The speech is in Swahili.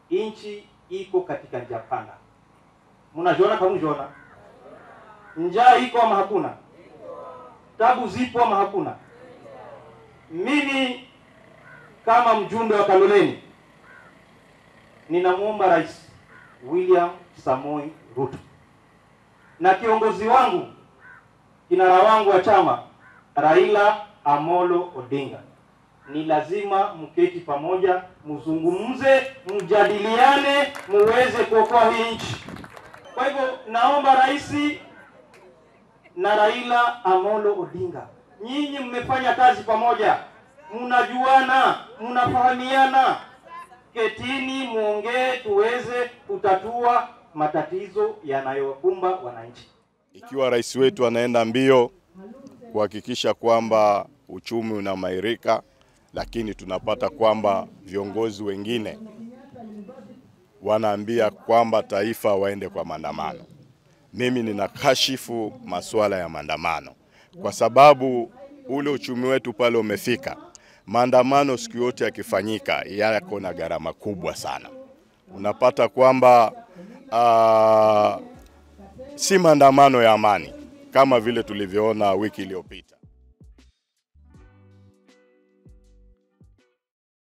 nchi iko katika njia panda. Mnajiona kama mnajiona? Njaa iko ama hakuna? Tabu zipo ama hakuna? Mimi kama mjumbe wa Kaloleni ninamwomba Rais William Samoi Ruto na kiongozi wangu kinara wangu wa chama Raila Amolo Odinga, ni lazima mketi pamoja, mzungumze, mjadiliane, muweze kuokoa hii nchi. Kwa hivyo naomba rais na Raila Amolo Odinga, nyinyi mmefanya kazi pamoja, mnajuana, mnafahamiana, ketini muongee, tuweze kutatua matatizo yanayowakumba wananchi. Ikiwa rais wetu anaenda mbio kuhakikisha kwamba uchumi unaimarika, lakini tunapata kwamba viongozi wengine wanaambia kwamba taifa waende kwa maandamano. Mimi ninakashifu masuala ya maandamano kwa sababu ule uchumi wetu pale umefika. Maandamano siku yote yakifanyika yako na gharama kubwa sana. Unapata kwamba uh, si maandamano ya amani kama vile tulivyoona wiki iliyopita.